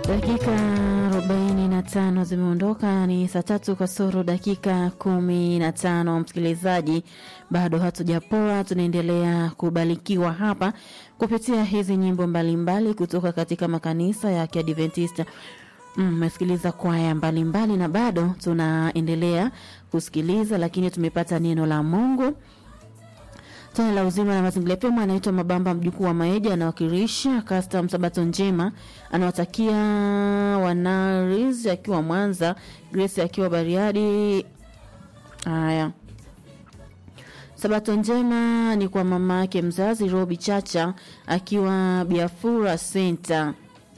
Dakika 45 zimeondoka, ni saa tatu kasoro dakika 15. Msikilizaji, bado hatujapoa, tunaendelea kubarikiwa hapa kupitia hizi nyimbo mbalimbali mbali kutoka katika makanisa ya Kiadventista. Mmesikiliza mm, kwaya mbalimbali na bado tunaendelea kusikiliza, lakini tumepata neno la Mungu tone la uzima na mazingira pema. Anaitwa Mabamba mjukuu wa Maeja, anawakilisha custom sabato njema, anawatakia wanaris akiwa Mwanza, Grace akiwa Bariadi. Haya, sabato njema ni kwa mama yake mzazi Robi Chacha akiwa Biafura Center.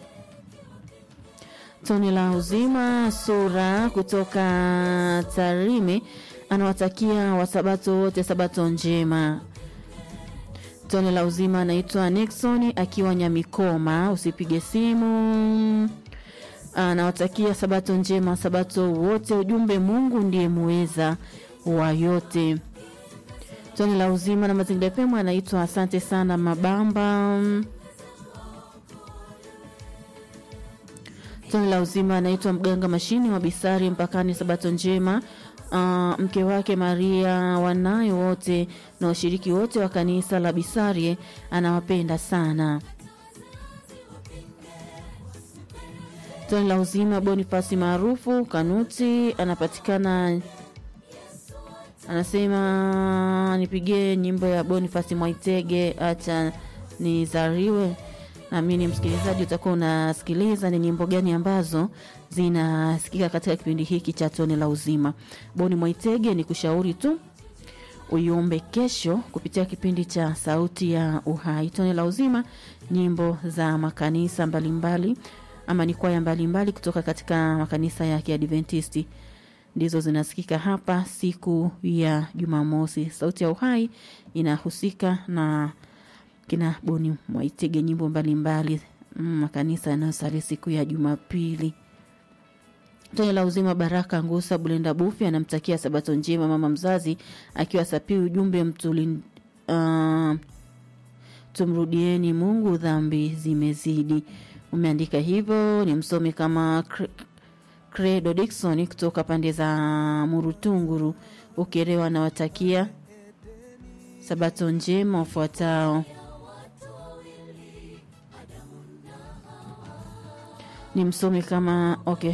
Tone la uzima sura kutoka Tarime anawatakia wasabato wote sabato njema. Tone la uzima anaitwa Nixon akiwa Nyamikoma, usipige simu. Anawatakia sabato njema sabato wote. Ujumbe, Mungu ndiye muweza wa yote. Tone la uzima na mazingira pema anaitwa asante sana Mabamba. Tone la uzima anaitwa mganga mashini wa Bisari mpakani, sabato njema. Uh, mke wake Maria wanayo wote na washiriki wote wa kanisa la Bisarie anawapenda sana. Toni la uzima Bonifasi maarufu Kanuti anapatikana, anasema nipigie nyimbo ya Bonifasi Mwaitege, acha nizariwe. Naamini msikilizaji utakuwa unasikiliza ni nyimbo gani ambazo zinasikika katika kipindi hiki cha tone la uzima. Boni Mwaitege, ni kushauri tu uiombe kesho kupitia kipindi cha sauti ya uhai. Tone la uzima, nyimbo za makanisa mbalimbali mbali, ama ni kwaya mbalimbali kutoka katika makanisa ya Kiadventisti ndizo zinasikika hapa siku ya Jumamosi. Sauti ya uhai inahusika na kina Boni Mwaitege, nyimbo mbalimbali makanisa yanayosali siku ya Jumapili. Tone la uzima Baraka Ngusa Bulenda Bufi anamtakia sabato njema mama mzazi akiwa Sapi. Ujumbe mtuli, uh, tumrudieni Mungu, dhambi zimezidi. Umeandika hivyo, ni msomi kama Credo Dikson kutoka pande za Murutunguru Ukerewa, anawatakia sabato njema wafuatao ni msomi kama okay.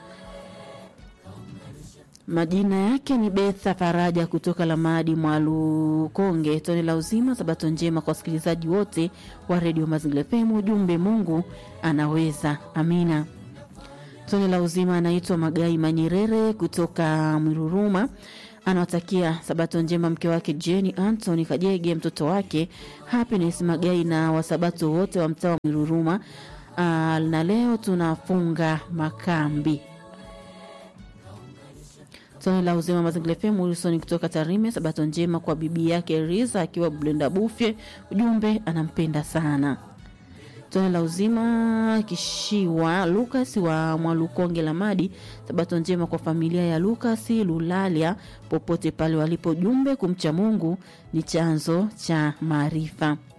Majina yake ni Betha Faraja kutoka Lamadi Mwalukonge. Tone la uzima, sabato njema kwa wasikilizaji wote wa redio Mazingira FM. Ujumbe, Mungu anaweza. Amina. Tone la uzima anaitwa Magai Manyerere kutoka Mwiruruma, anawatakia sabato njema mke wake Jenny Anthony Kajege, mtoto wake Happiness Magai na wasabato wote wa mtaa wa Mwiruruma. Uh, na leo tunafunga makambi. Tone la uzima mazingira FM Wilson kutoka Tarime, sabato njema kwa bibi yake Riza akiwa Blenda Bufye, ujumbe anampenda sana. Tone la uzima Kishiwa Lucas wa Mwalukonge Lamadi, sabato njema kwa familia ya Lucas Lulalia popote pale walipo, jumbe kumcha Mungu ni chanzo cha maarifa.